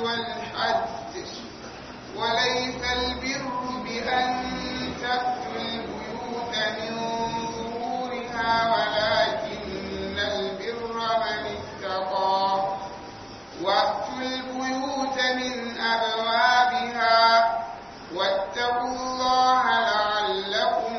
والحج وليس البر بأن تأتوا البيوت من ظهورها ولكن البر من اتقى وأتوا البيوت من أبوابها واتقوا الله لعلكم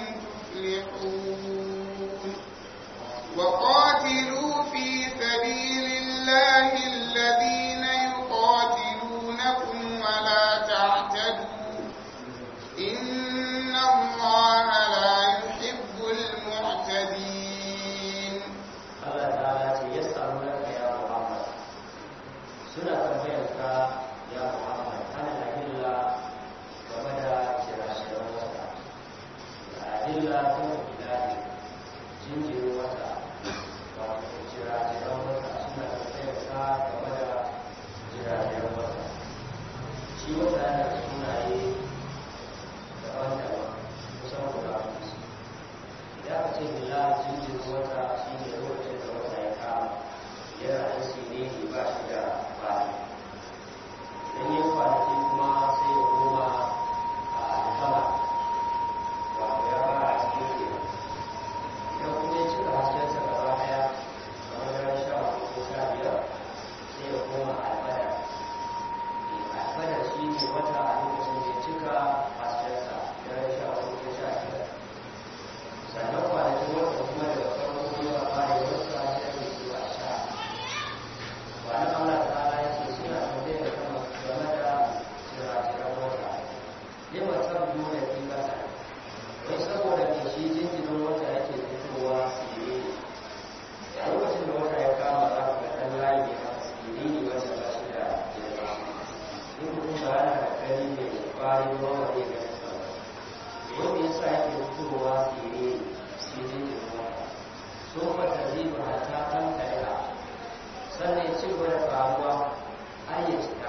تفلحون وقاتلوا في سبيل الله الذين يقاتلونكم ولا تعتدوا إن الله لا يحب المعتدين Allah ta'ala ce ya samu naka ya Muhammad suna tambayar ka ya Muhammad ana ahilla game da shirashirar wata da ahilla ta ilahi jinjirin wata wato shirashirar wata suna tambayar ka game da shirashirar wata shi wata yana da sunaye daban-daban kusan guda hudu idan aka ce bila jinjin wata shi ne lokacin da wata ya kama yana da shi ne ba shi da bani idan ya kwanaki kuma sai ya koma a alhama wato ya fara a cikin kenan idan kuma ya cika haskensa gaba daya kamar daren sha hudu ko sha biyar sai ya koma albadar albadar shi ne wata a lokacin da ya cika haskensa daren sha hudu ko sha biyar sannan kwanakin wata kuma daga farko zuwa fara wata sai ne zuwa sha wani Allah ta'ala ya ce suna tambayar da kama game da jira-jiran wata lima sabbu da fi kasa wai saboda me shi jinjirin wata yake fitowa sirri a lokacin da wata ya kama za ku ga ɗan layi ne haka sirri ne wanda ba shi da girma in mutum ba yana da gani ne ƙwarin ruwa ba zai gani sa ba wanda ya sa yake fitowa sirri sirri ne ruwa sun mata ziba hata kan kariya sannan ya ci gaba da faruwa har ya cika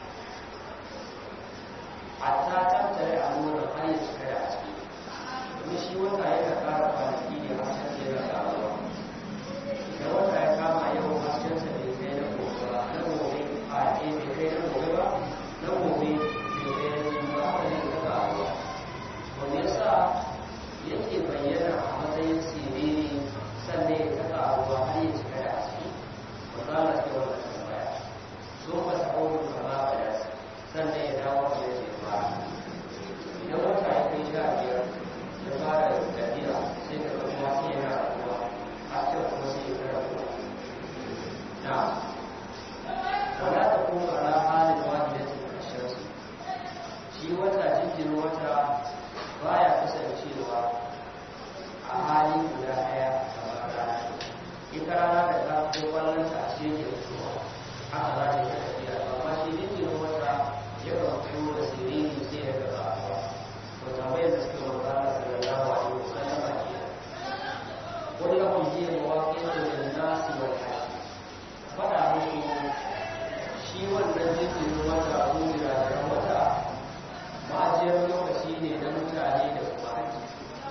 hatta tattare a nuna har ya cika da a ciki domin shi wata yana ƙara kwanaki ne hasken da yana ƙaruwa idan wata ya kama yau haskensa bai kai na gobe ba na gobe a ɗaya bai kai na gobe ba na gobe bai kai na jin ba haka ne ta ƙaruwa wanda ya sa yake bayyana a matsayin siriri sannan ya ta ƙaruwa har ya cika da a ciki wanda Allah ke wannan tambaya so ba ta aure da ba ba da sannan ya dawo da ya ce ba idan wata ya kai sha biyar ya fara tafiya sai ka ga kuma sai yana rabuwa har sai kuma sai ya fara rabuwa na wala ta kuma ala halin wahidatin kashin shi wata jinjirin wata baya kasancewa a hali guda ɗaya kamar rana ita rana da ta ko kwallon ta ce ke fitowa haka za ta yi tafiya amma shi jinjirin wata ya kan fito da siriri sai ya gaba ba to tambayar da suke wata na sallallahu alaihi wasallam a ke kullum yi mawaƙin da nasi wal hajji faɗa musu shi wannan jinjirin wata ko da wata ma'ajiyar lokaci ne na mutane da kuma haji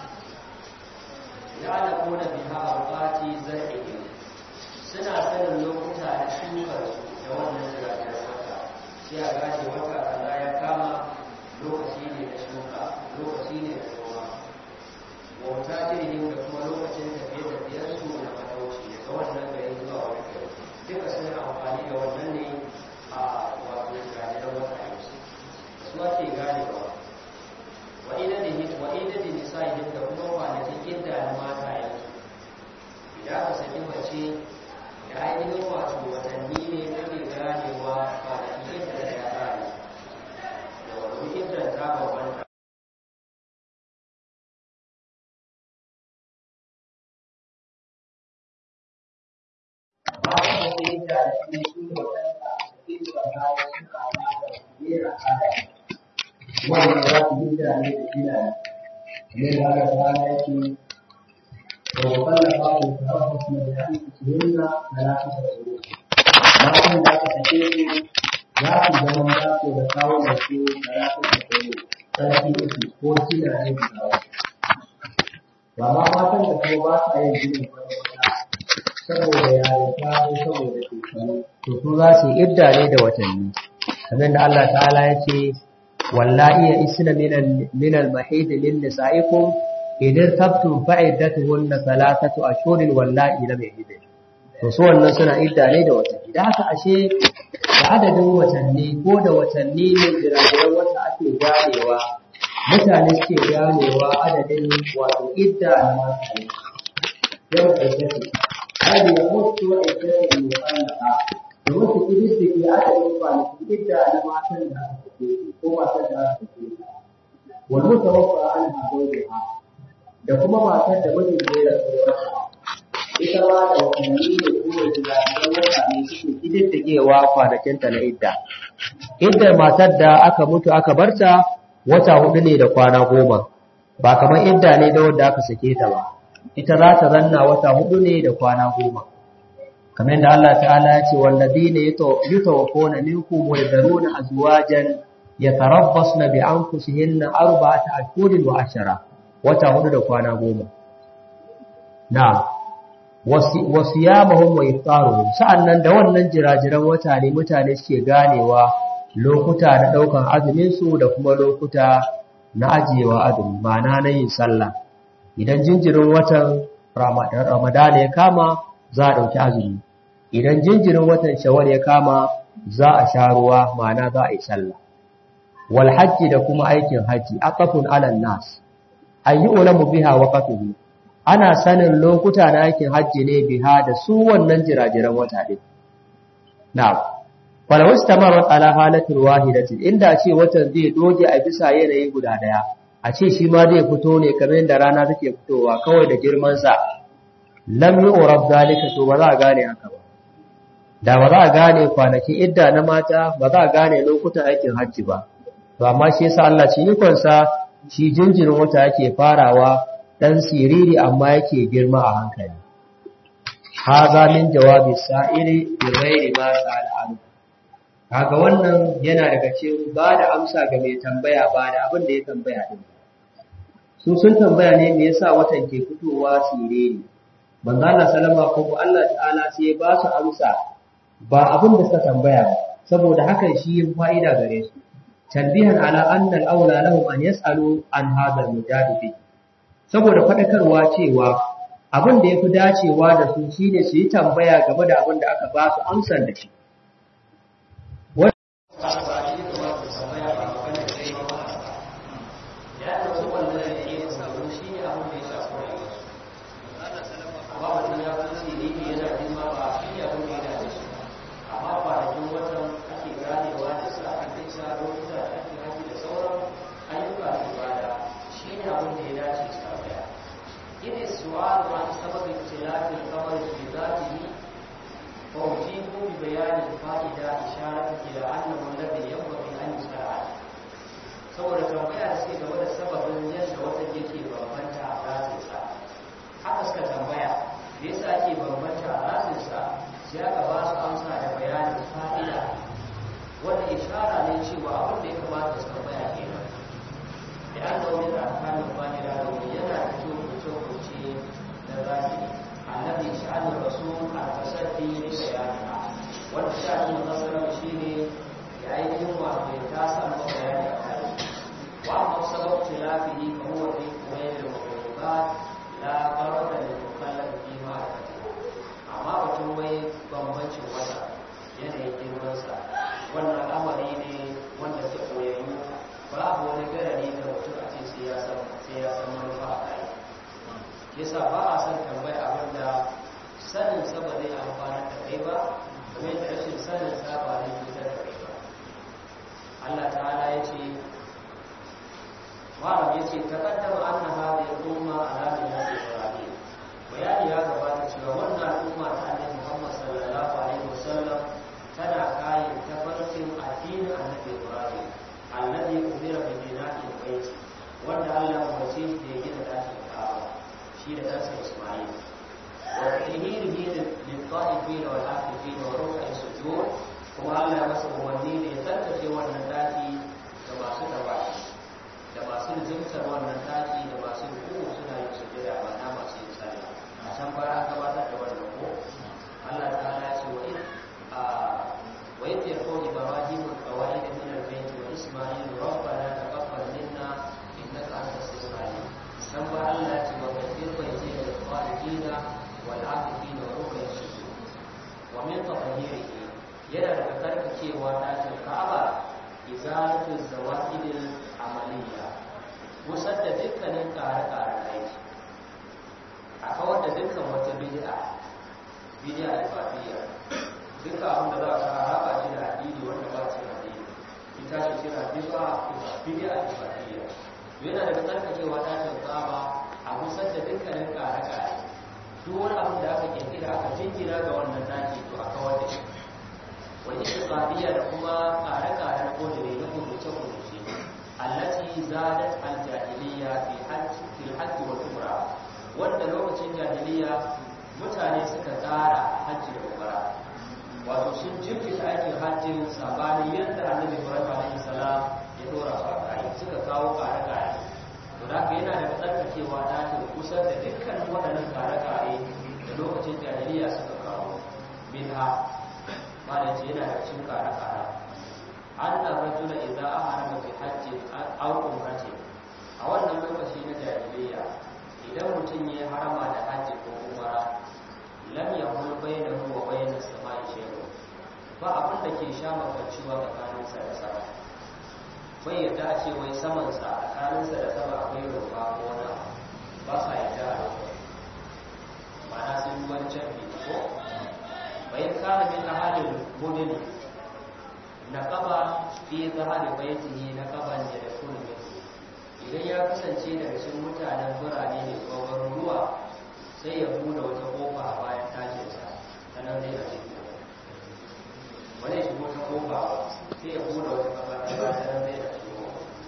ya da kona biha aukati zar'ihi suna sanin lokuta na shukar su da wannan jiragen wata sai a gane wata kaza ya kama lokaci ne na shuka lokaci ne na noma wauta jirgin da kuma lokacin tafiye-tafiyar su na matauci daga wannan gari zuwa wani gari duka suna amfani da wannan ne a wato jiragen wata yanzu su ake ganewa wa idadin nisa'ihim da kuma kwanakin idda na mata yanzu idan aka saki mace da ainihin wato watanni ne take ganewa kwanakin idda da ya kare da wani iddan ta bambanta ba a wasu idda da kuma shi wadanda idda ta yi suka amata da kare wannan za su yi da ne da gina ne da aka rana yake da wakalla ba su tarafa su da hannu su hinna da na kasa da wuri matan da aka sake su za su zama za su da kawo da su da na kasa da wuri sarki uku ko gina ne da kawo ba ma matan da kuma ba sa yin gina kwata saboda yarinta ko saboda shekaru to su za su yi idda ne da watanni kamar da Allah ta'ala ya ce wallahi ya isna min al-mahid min nisaikum idan tabtum fa'iddatuhunna thalathatu ashhurin wallahi lam yahid to su wannan suna idda ne da watanni da haka ashe da adadin watanni ko da watanni ne jiragen wata ake ganewa mutane suke ganewa adadin wato idda na mata ne yau da yake hadi ya mutu wa idda ne mutallaka da wasu kididdige adadin kwanaki idda na matan da aka sake ko matan da aka sake wal mutawaffa an hadawha da kuma matar da mijin ya rasu ita ma da watanni da kuma jiragen wata ne suke kididdigewa kwanakinta na idda iddar matar da aka mutu aka barta wata hudu ne da kwana goma ba kamar idda ne da wanda aka sake ta ba ita za ta zanna wata hudu ne da kwana goma kamar yadda Allah ta'ala ya ce walladina yutawaffawna minkum wa yadharuna azwajan yatarabbasna bi anfusihinna arba'ata ashhurin wa ashara wata hudu da kwana goma na wasiyamahum wa iftaruhum sa'annan da wannan jirajiran wata ne mutane suke ganewa lokuta na daukan azumin su da kuma lokuta na ajiyewa azumi ma'ana na yin sallah idan jinjirin watan ramadan ya kama za a dauki azumi idan jinjirin watan shawwal ya kama za a sha ruwa ma'ana za a yi sallah wal hajji da kuma aikin haji aqafun ala nas ayyulamu biha waqatuhu ana sanin lokuta na aikin hajji ne biha da su wannan jirajiran wata din na'am wala wastamarat ala halatin wahidatin inda ce watan zai doge a bisa yanayi guda daya a ce shi ma zai fito ne kamar yadda rana take fitowa kawai da girman sa lam yu'rab zalika to ba za a gane haka ba da ba za a gane kwanakin idda na mata ba za a gane lokutan aikin hajji ba to amma shi yasa Allah ci ikonsa shi jinjirin wata yake farawa dan siriri amma yake girma a hankali haza min jawabi sa'iri bi ghairi ma sa'al kaga wannan yana daga cikin ba da amsa ga mai tambaya ba da abin da ya tambaya din su sun tambaya ne me yasa watan ke fitowa siriri manzo Allah sallama ko Allah ta'ala sai ya ba su amsa ba abin da suka tambaya ba saboda hakan shi yin fa'ida gare su tanbihan ala anna al-aula lahum an yas'alu an hadha al-mujadid saboda fadakarwa cewa abin da yafi dacewa da su shine su yi tambaya game da abin da aka ba su amsar da shi وإذ يرفع إبراهيم القواعد busar da dukkanin ƙare-ƙaren aiki a kawar da dukkan wata bid'a bid'a alfafiyya duka abin da za a raba shi da addini wanda ba shi da addini ita ce kira bid'a bid'a alfafiyya yana daga tsarkakewa tashin kaba a busar da dukkanin ƙare-ƙare duk wani abin da aka kirkira aka jingina ga wannan daki to a kawar da shi wani istiqamiyya da kuma kare-kare na kodire na kuduce-kuduce allati zadat al-jahiliyya fi hajj fil hajj wal umra wanda lokacin jahiliyya mutane suka tsara hajji da umra wato sun jirkita aikin hajjin sabani yadda annabi ibrahim alaihi salam ya dora su a kai suka kawo kare-kare to da haka yana da tsarkakewa ta ta kusa da dukkan waɗannan kare-kare da lokacin jahiliyya suka kawo minha malam ce yana da cikin kare-kare an da rajula idan an harama bi hajji aw umrati a wannan lokaci na jahiliya idan mutum ya harama da hajji ko umara lam yahul bainahu wa bain as-sama'i shay'un ba abin da ke sha makancewa tsakanin sa da sama bai yadda a ce wai saman sa tsakanin sa da sama akwai rumfa ko wani ba sa yadda a lokacin ma'ana sun wancan bi ko bayan kana min ahalin mudini na kaba fi zahari baitihi na kaban da da kullu idan ya kasance daga cikin mutanen birane ne ko garuruwa sai ya bude wata kofa a bayan tashin sa sanan zai a cikin wani ya shigo ta kofa sai ya bude wata kafa ta bayan sanan zai a cikin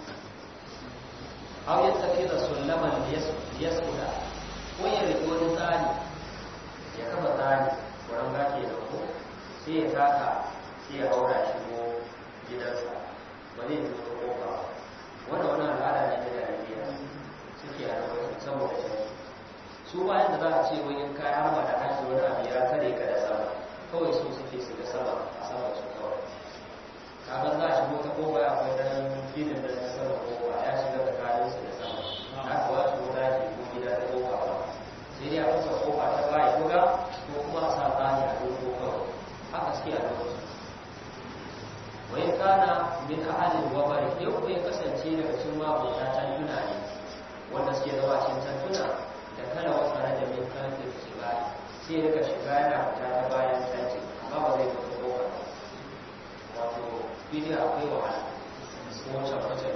aw yattaki da sullaman liyaskuda ko ya rike wani tsari ya kafa tsari wurin gafe da ko sai ya taka sai ya haura shi ko gidansa ba zai zo ta kofa wanda wani al'ada ne da jariya suke a lokacin saboda shi su bayan da za a ce wani kayan harba da hajji wani abu ya tare ka da sama kawai su suke su ga sama a sama su kawai kaga za a shigo ta kofa akwai dan ginin da na sama kofa ya shiga tsakanin su da sama na kuwa shigo daji ko gida ta kofa ba sai dai a kusa kofa ta baya buga ko kuma a sa tsani a dogo kawai haka suke a lokacin wai kana min ahalin wabari yau ko ya kasance daga cikin mabuta tantuna ne wanda suke zama cikin tantuna da kala wasa na da min kantin shiga sai rika shiga yana fita ta bayan tanti amma ba zai fita kofa wato bidiyo akwai wahala ko wancan wancan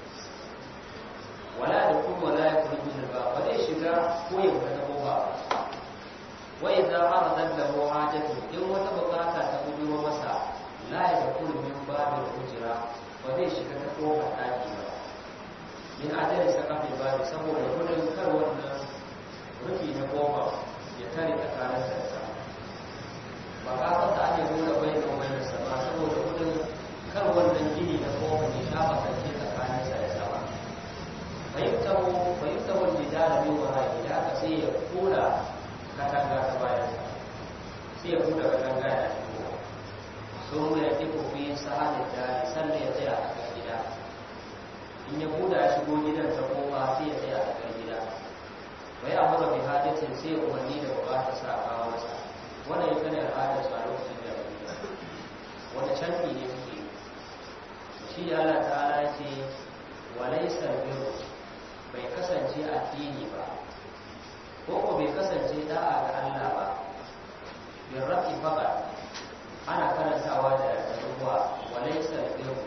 wala da kuma wala ya kuri bin ba ba zai shiga ko ya fita ta kofa ba wa idza aradat lahu hajatu in wata bukata ta bujuro masa la yadkhulu min babil hujra ba zai shiga ta kofar daki ba min ajali sakafin babi saboda gudun kar wannan rufi na kofa ya tare tsakanin sa da ba ka fata ne nuna bai da wani sama saboda gudun kar wannan gini na kofa ya shafa sarki tsakanin sa da sama fahimtahu fahimtahu jidala min wara'i da aka sai ya kula katanga ta bayan sai ya buɗe katanga da shigo sun ya kifo fi sa'adin dare sannan ya tsaya a kan gida in ya buɗe ya shigo gidan ta kofa sai ya tsaya a kan gida bai amura bi hajjacin sai ya umarni da bukatar sa a kawo masa wannan ita ne al'adar sa lokacin da ya wanda canfi ne suke shi da Allah ta'ala ya ce walaisar biru bai kasance addini ba ko ko bai kasance da'a ga Allah ba bin rafi faqat ana karantawa da ruwa walaysa biru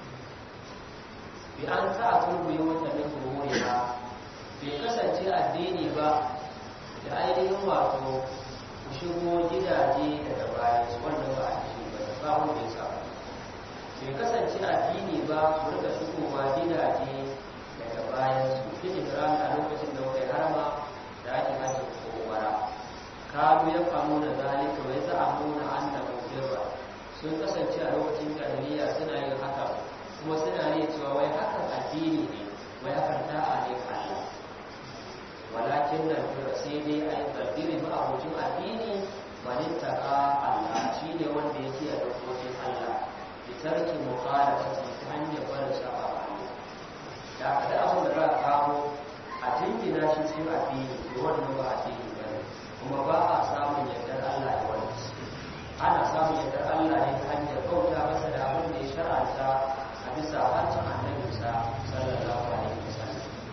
bi an ta turbi wata min ruwa bai kasance addini ba da ainihin wato ku shigo gidaje daga baya wannan ba addini ba ba wanda ya sa bai kasance addini ba ku rika shigowa gidaje daga bayan su kin Ibrahim a lokacin da kai harama da ake hajji ko umara kanu ya famu da zalika wai za a nuna annabu birra sun kasance a lokacin jahiliya suna yin haka kuma suna ne cewa wai hakan addini ne wai hakan da'a ne ga Allah walakin nan birra sai dai a yi tsaddiri ba abokin addini manittaka Allah shi ne wanda yake a dokokin Allah bitarki mukhalafati ta hanyar barin saba Allah da aka da abin da za a kawo a jingina shi cikin addini to wannan ba addini ba ne kuma ba a samun yardar Allah da wani ana samun yardar Allah ne ta hanyar bauta masa da abin da ya shar'anta a bisa hancin annabi sa sallallahu alaihi wasallam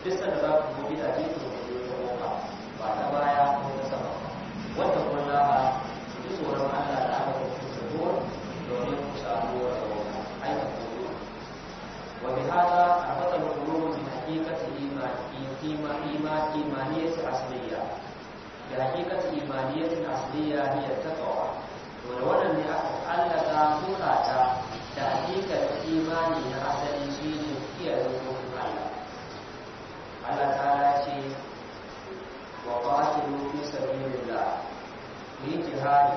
duk sanda za ku zo gidaje to ku zo ta kofa ba ta baya ko ta sama wanda kun laha ku ji tsoron Allah da aka ku ku zo domin ku samu wata wata aika ku wa bi hada arbata al-qulub min haqiqati imani ima ima imaniyati asliya bi haqiqati imaniyati asliya hiya taqwa to da wannan ne aka allaka zukata da hakikar imani na asali shine kiyaye dokokin Allah Allah ta'ala ce wa qatilu fi sabilillah ku yi jihadi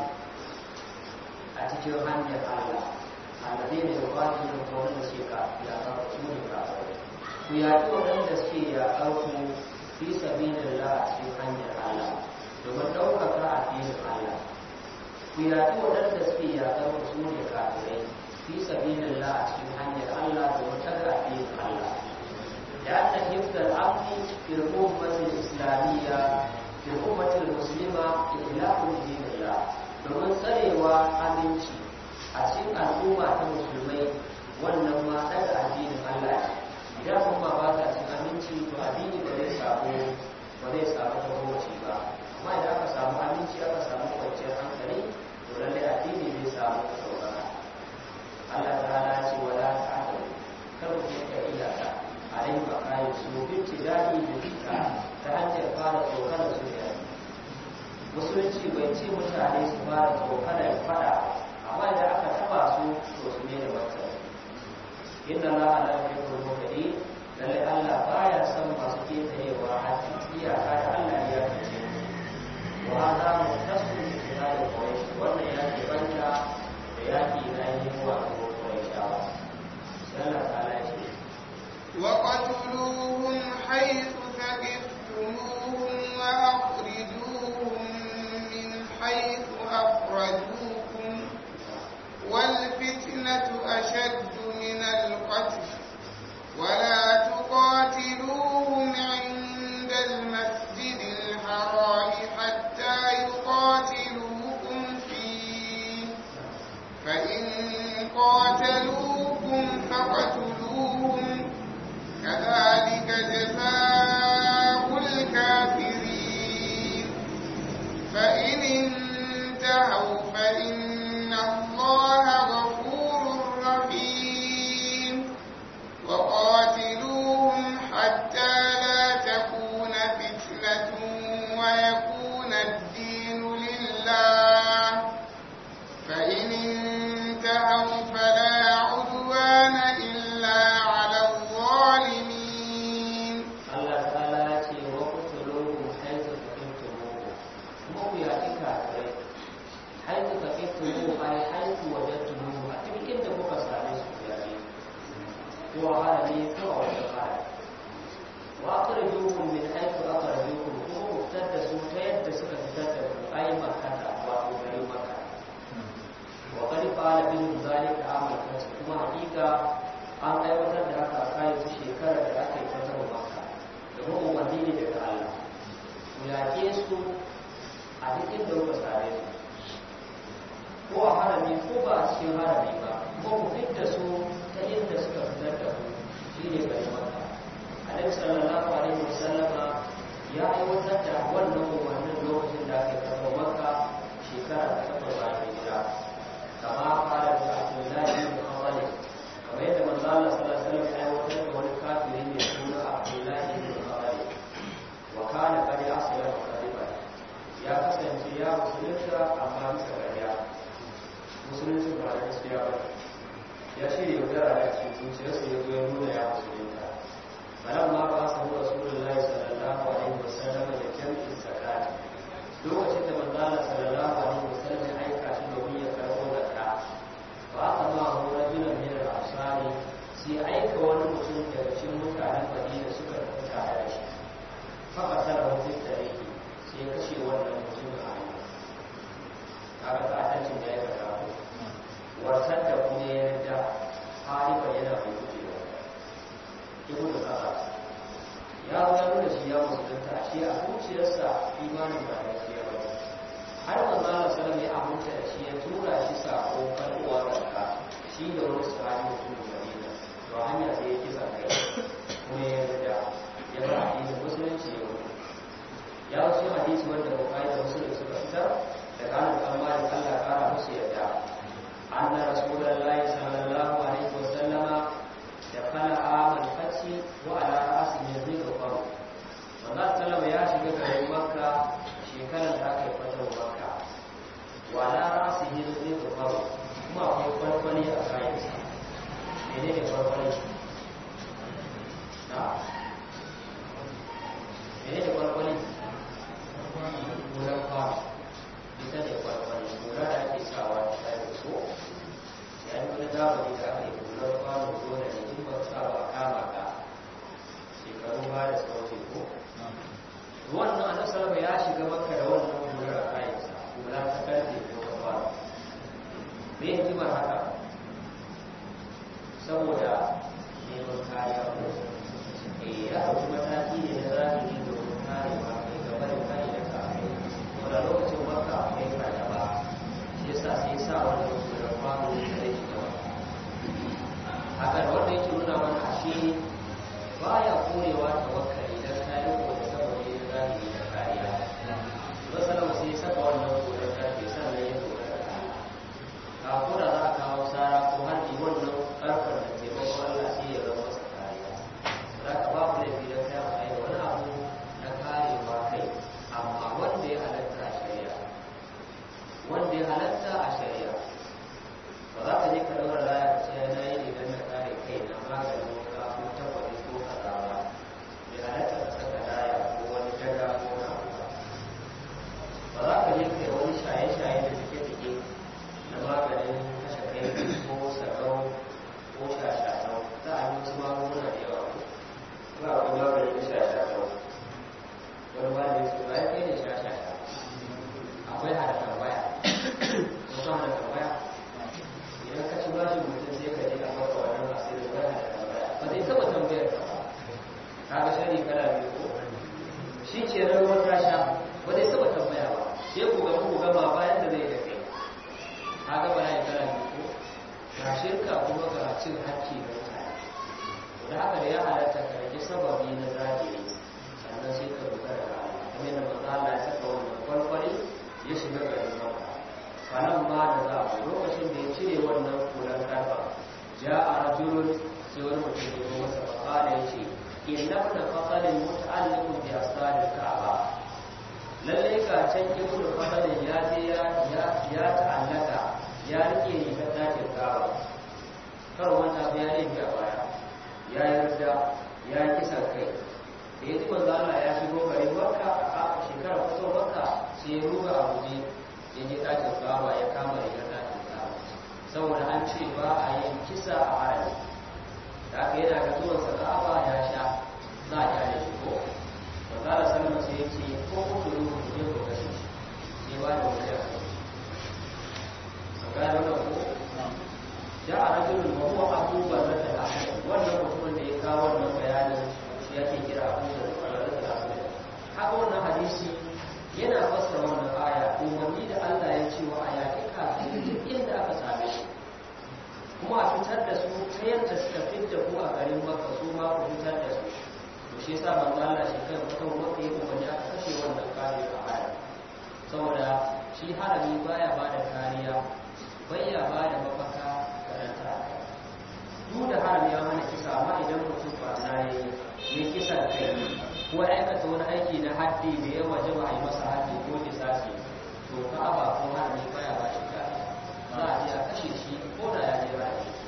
a cikin hanyar Allah allazi ne ya qatilu ko wanda suke ka ya ka su ne ka ku yaƙi waɗanda suke yaƙar ku fi sabilillah a cikin hanyar Allah domin ɗaukaka addinin Allah ku yaƙi waɗanda suke yaƙar ku su ne kafirai fi sabilillah a cikin hanyar Allah domin ɗaga addinin Allah لأن حفظ الأمن في الأمة الإسلامية في الأمة المسلمة إخلاق دين الله domin tsarewa aminci a cikin al'umma ta musulmai wannan ma daga addinin Allah ne idan kuma ba ta cikin aminci to addini ba zai samu ba zai samu tahoci ba amma idan aka samu aminci aka samu kwanciyar hankali to lallai addini zai samu ɗaukaka Allah ta'ala ce wala ta'ala kar ku yanka iyaka a yin makayi su binci daɗi da fita ta hanyar fara tsokanar su da musulunci bai ce mutane su fara tsokanar fada amma idan aka taba su to su ne da wata inda la ala ya ko mutane lalle Allah baya son masu ketarewa haƙi iyaka da Allah ya kace wa hada mutasu bi kitabi quraish wannan ya ke banta da yaki na yin wa quraishawa sai Allah ta'ala ya ce وقتلوهم حيث ثقفتموهم وأخرجوهم من حيث أخرجوكم والفتنة أشد من القتل ولا تقاتلوهم عند المسجد الحرام حتى يقاتلوكم فيه فإن قاتلوكم فاقتلوهم كذلك جزاء الكافرين فإن انتهوا فإن الله غفور رحيم وقاتلوهم حتى لا تكون فتنة ويكون الدين لله فإن انتهوا فلا عدوان إلا على الظالمين Allah ta'ala ya ce wa qutuluhum haythu taqintumuhum kuma ku yaƙi kafirai haythu taqintumuhum ay haythu wajadtumuhum a duk inda kuka same su ku yaƙi ko a harami ko a wajen harami wa akhrijuhum min haythu akhrajukum kuma ku fitar da su ta yadda suka fitar da ku ay makkata wato garin makka wa qad qala bihim zalika amal fath kuma hakika an aiwatar da haka a kayan su shekarar da aka yi fatar makka domin umarni ne daga Allah ku yaƙe su a duk inda kuka same su ko a harami ko ba a cikin harami ba ko ku fitta su ta inda suka fitar da ku shi ne garin makka alaihi sallallahu alaihi wasallama ya aiwatar da wannan umarnin lokacin da aka yi fatar makka shekara ta takwas bayan hijira kama fara da abdullahi bin khalid kamar yadda manzo Allah sallallahu alaihi wasallam ya aiwatar da wani kafiri mai suna Abdullahi bin Khalid wa kana qad aslama qadiban ya kasance ya musulunta amma bisa gariya musulunci ba da gaskiya ba ya ce yaudara da cikin zuciyarsa ya zo ya nuna ya musulunta bayan ma ba sa huwa rasulullahi sallallahu alaihi wasallam da jami'in zakati lokacin da manzo Allah sallallahu alaihi wasallam ya aika shi domin ya karɓo zakka ba aka ma hu rajulan min al-ansari sai aika wani mutum daga cikin mutanen Madina suka tafi tare da shi fa qatala hu fi tariqi sai ya kashe wannan mutum a hanya kaga ta tancin da ya karɓa ko wartar da kuma ya yarda halifa yana mai gujewa ibn Abbas ya zo ya nuna shi ya musulunta shi a zuciyarsa imanin ba gaskiya ba har manzo Allah sallallahu alaihi wasallam ya da shi ya tura shi sako kalwa zakka shi da wani sahabi mutum Madina to hanya sai ya kisa kai kuma ya yarda ya bar baya da suka wuce ko wannan annabi sallallahu ya shiga makka da wannan hular a kayansa hula ta karfe ko ta fara me hikimar haka saboda neman kariya ko eh ya ɗauki mataki ne na zahiri domin karewa kai gaba da kare da kare wanda lokacin makka akwai fargaba shi yasa sai sa wannan hular kwano da zai shiga makka haka da wanda yake nuna mana ashe baya korewa tawakkali dan kayan ko da saboda yin zahiri da kariya masalan sai saka wannan koren karfe sannan ya kora da kariya ka kora za a kawo sara ko harbi wannan karfar da ke bakon Allah sai ya zama masa kariya za ka ba ku laifi don kayan kai da wani abu na karewa kai amma wanda ya halatta a shari'a wanda ya halatta a shari'a ba za ka je ka daura laya ka ce na yi ne don na kare kai na maganin wuka ko tabbari ko kaza ba bai halatta ka saka laya ko wani daga ko na ba ba za ka je ka yi wani shaye-shaye da take-take na maganin kashe kai ko sarau ko shashashau za a yi wasu magunguna da yawa ba a kuma maganin shashashau wani ba da yake bayan kai ne shashashau akwai hada tambaya wasu hada tambaya idan ka ci bashin mutum sai ka je a maka wannan asirin wani hada tambaya ba zai taba tambayar ka ba ka ga shari kala biyu ko shi ce ran ruwan rasha ba zai taba tambaya ba sai ku ga ku gama bayan da zai da kai ka ga ba ya kala biyu ko ga shirka kuma ga cin hakki da mutane da haka da ya halatta ka rage sababi na zahiri sannan sai ka dogara da Allah kamar yadda manzo Allah ya saka wannan kwalkwali ya shiga garin Makka falan ma da za a lokacin da ya cire wannan kulan karfa ja a rajulun sai wani mutum ya zo masa fakala ya ce inna na fasalin muta'alliqun bi asali ka'aba lalle ga can ibn fasalin ya je ya ya ta'allaka ya rike ni ta dakin ka'aba kar wanda ba ya rike a baya ya yarda ya kisan kai da ya ji manzo Allah ya shigo garin Makka a shekarar fito Makka sai ya ruga a guje ya je ɗakin Ka'aba ya kama rigar ɗakin Ka'aba saboda an ce ba a yin kisa a harami da aka yana ga zuwan sa Ka'aba ya sha za a kyale shi ko manzo Allah sallallahu alaihi ya ce ko ku ku ku je ku kashe shi sai ba da wani ya kai ga da wannan ko ja a rajulun wa huwa abu barrat al-ahad wannan mutumin da ya kawo wannan bayanin shi yake kira abu barrat al-ahad haka wannan hadisi yana fassara wannan aya umarni da Allah ya ce wa aya kika duk inda aka same shi kuma a fitar da su ta yadda suka fitta ku a garin Makka su ma ku fitar da su to shi yasa manzo Allah shi kai mutum wanda ya umarni aka kashe wannan kare a aya saboda shi harami baya bada kariya baya bada mafaka karanta duk da harami ya mana kisa amma idan mutum ba na yi ya kisan kai ko aikata wani aiki na haddi da ya waje ba a yi masa haddi ko kisasi to ka aba ko harami baya ba shi kare za a je a kashe shi ko da ya je ba shi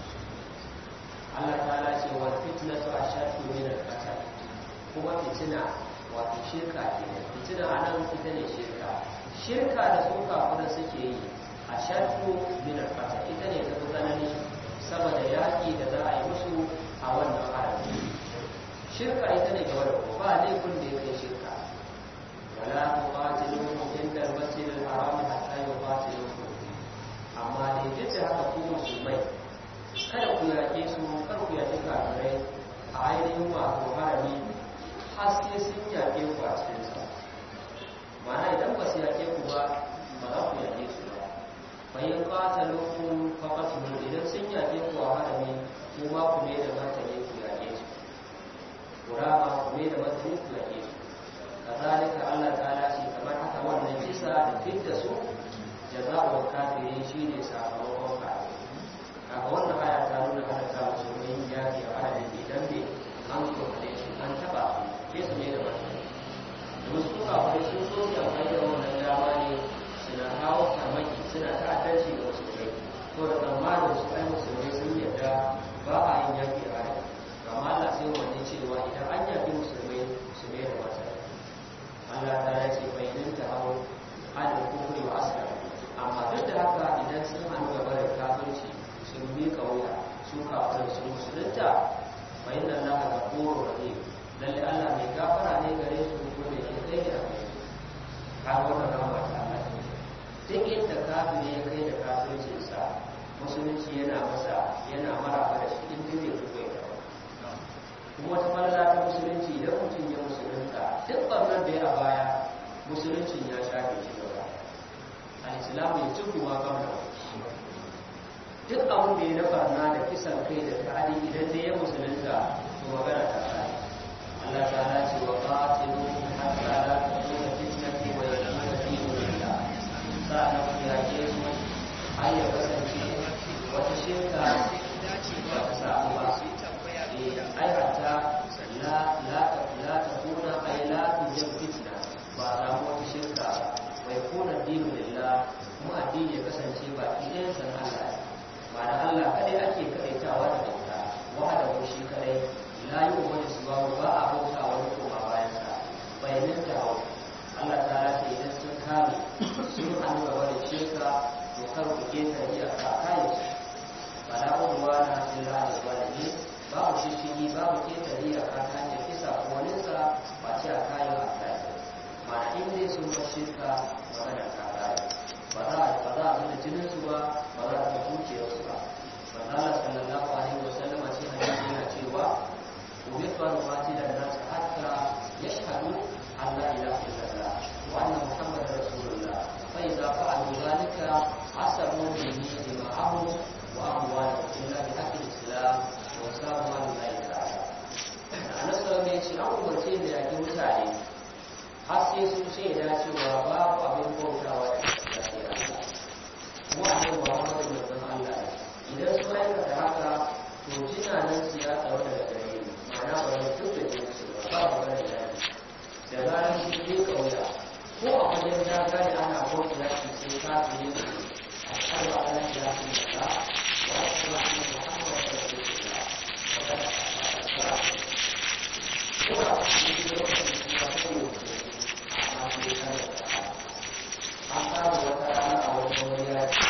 Allah ta ce wa fitnatu ashaddu min al-qatl kuma fitina wato shirka ke fitina anan ita ne shirka shirka da su kafin suke yi ashaddu min al-qatl ita ne ta tsanani saboda yaki da za a yi musu a wannan harami shirka ita ne gaba da ba laifin da ya kai shirka wala tuqatiluhum inda al-masjid al-haram hatta yuqatiluhum amma dai duk da haka ku musulmai kada ku yaƙe su kar ku yaƙe kafirai a ainihin wato harami har sai sun yaƙe ku a cikin sa ma'ana idan ba su yaƙe ku ba ba za ku yaƙe su ba fa in qataluhum faqatlu idan sun yaƙe ku a harami kuma ku ne da martani ku yaƙe su kurama kuma da matsayin ku yake su kazalika Allah ta'ala ce kamar haka wannan kisa da fidda su jaza'ul kafiri shine sakamakon kafiri kaga wannan aya ta nuna haka ta musulmi ya ke fara idan bai an kokare shi an taba ke su ne da matsayi da wasu kuka kawai sun so su amfani da wannan dama ne suna kawo farmaki suna ta'addanci ga musulmai ko da tsammanin su ai musulmai sun yarda ba a yin yaki a rai amma Allah sai wani cewa idan an yafi musulmai su ne da mata Allah ta ya ce bai nin ta hau adal kufri wa aslam amma duk da haka idan sun hannu gaba da kafirci sun miƙa wuya su kafin su musulunta fa inna Allah ghafurur rahim lalle Allah mai kafin ya kai da kafircinsa musulunci yana masa yana maraba da shi in dai bai fito ya kuma wata falala ta musulunci idan mutum ya musulunta duk barnar da ya a baya musuluncin ya shafe shi gaba al-islamu ya tuku ma kamar duk abin da ya na barna da kisan kai da ta'adi idan dai ya musulunta to magana ta kai Allah ta'ala ce wa qatilu hatta la takuna fitnatu wa yakuna dinu lillah sa'an ku yake su har ya kasance wata shirka ba ta samu ba ai hatta la la la takuna ai la tujab fitna ba samu wata shirka wa yakuna dinu lillah kuma addini ya kasance ba idan san Allah ma'ana Allah kadai ake kadaitawa da bauta wahada ko shi kadai la yi wani su ba ba a bauta wani koma bayan sa bayanin ta hau Allah ta rasa idan sun kame sun hannu gaba da shirka to kar ku keta iyaka kayan su ba da uwa na illa da walidi babu shishigi babu keta iyaka ta hanyar kisa ko wani sa ba ce a kayan a kayan ma'ana in dai sun bar shirka magana ta kayan ba za a ba za a zama jinin su ba ba za a zama dukiyar su ba Allah sallallahu alaihi wasallam a cikin hadisi yana cewa umirtu an uqatila an-nas hatta yashhadu an la ilaha illallah wa anna muhammadar rasulullah fa idza fa'alu dhalika asabu minni dima'ahum wa amwalahum illa bi haqqi al-islam wa sabu an la ilaha Annabi sallallahu alaihi wasallam an umarce da yaki mutane har sai sun shaida cewa babu abin bautawa da gaskiya kuma annabi Muhammadu manzon Allah idan sun aikata haka to jinanan su ya tsaro daga gare ni ma'ana ba zai duk da jin su ba ba ba da yaki da zarar sun je kauya ko a wajen ya gane ana bauta yaki sai ka fi yin su a kan ba ana ya fi da wa a kuma ana Muhammadu Rasulullah wa kada ko a cikin lokacin da ya fi yi amma sai ka da an samu wata rana a wani wani yaki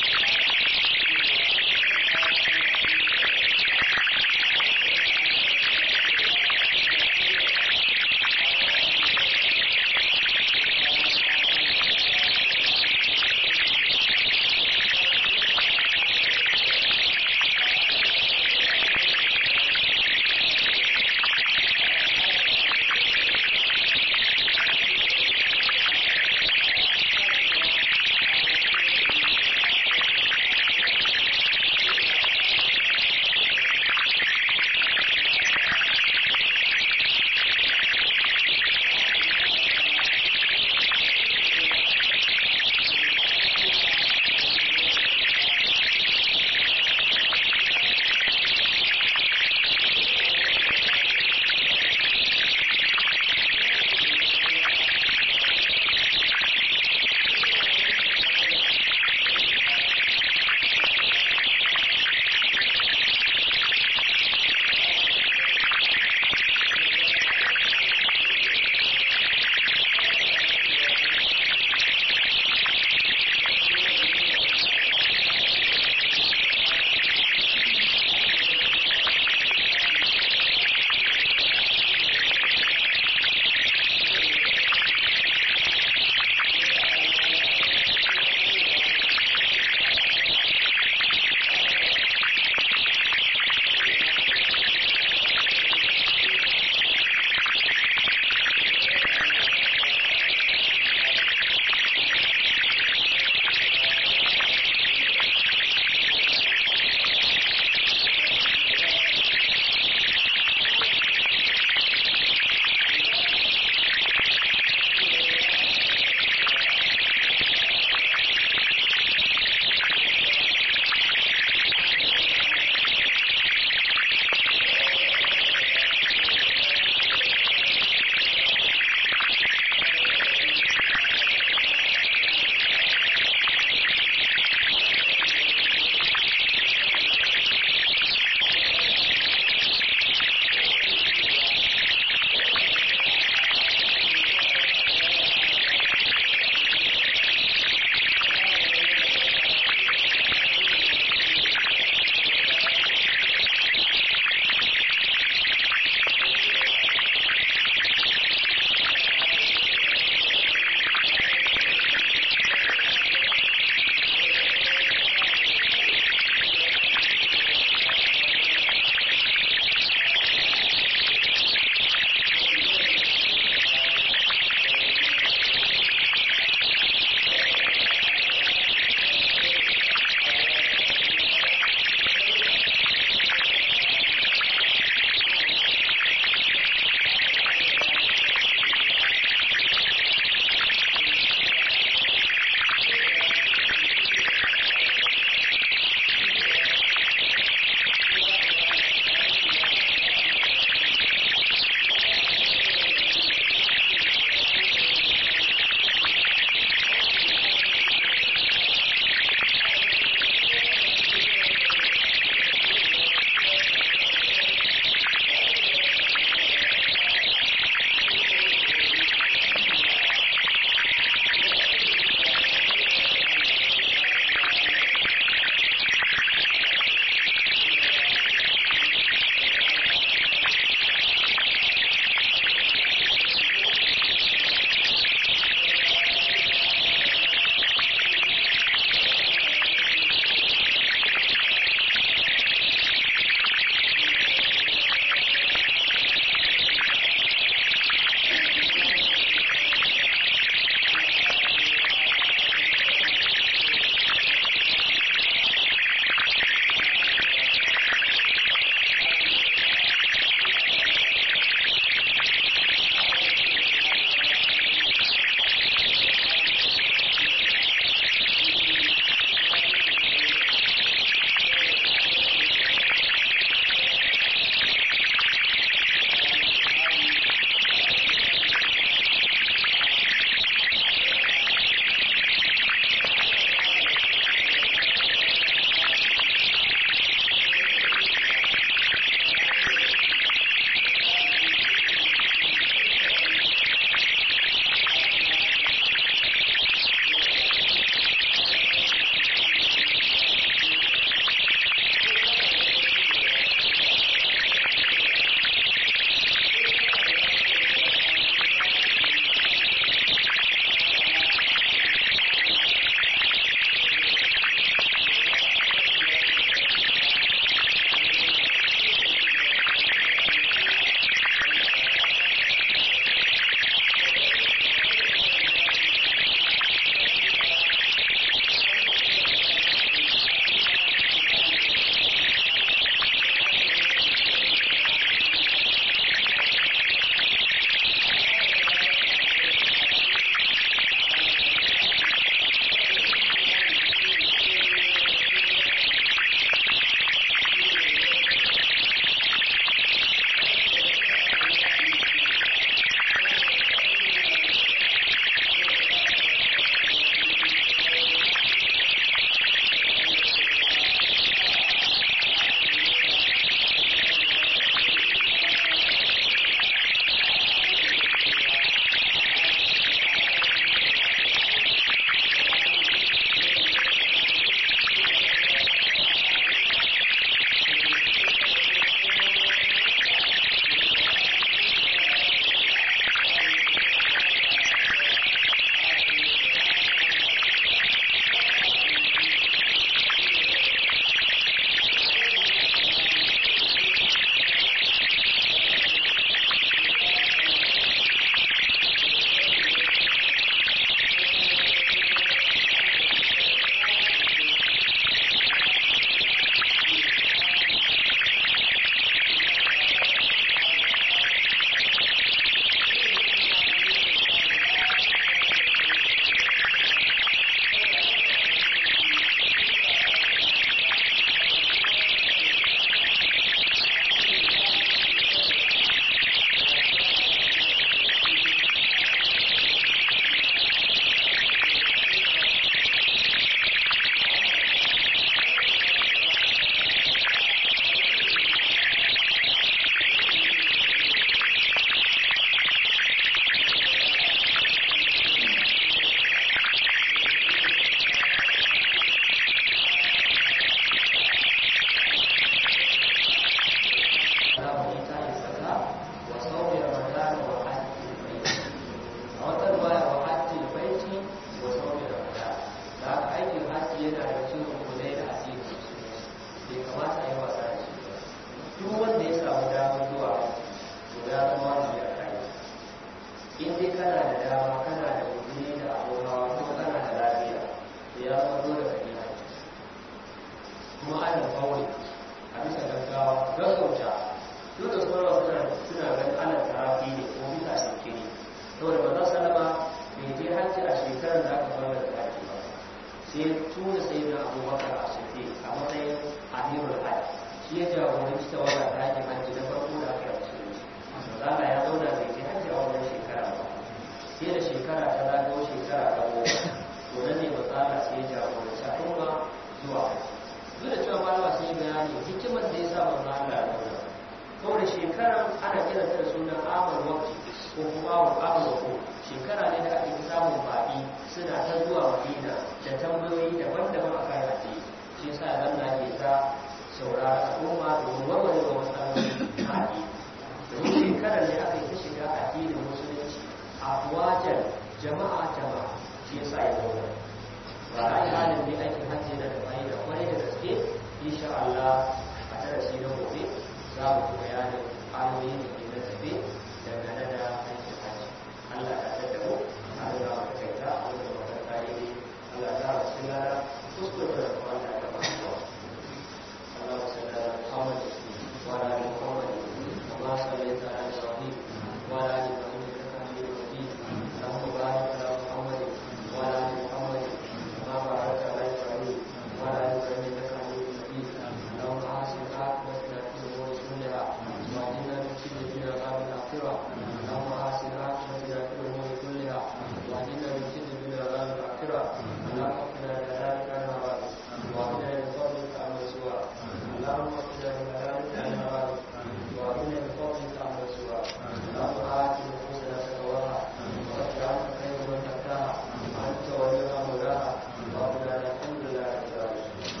اللهم حسن عاقبتنا في الامور كلها واهدنا من خزي الدنيا وعذاب الاخره اللهم اغفر لنا ذلك عن مرادك واهدنا من فضلك عن سواك اللهم اغفر لنا ذلك عن مرادك واهدنا من فضلك عن سواك اللهم آت نفوسنا تقواها وزكها انت خير من زكاها انت وليها مولاها واغفر لنا الحمد لله رب العالمين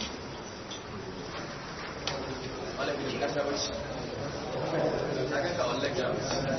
Wala bin kasa wacce. Na ga ka wallahi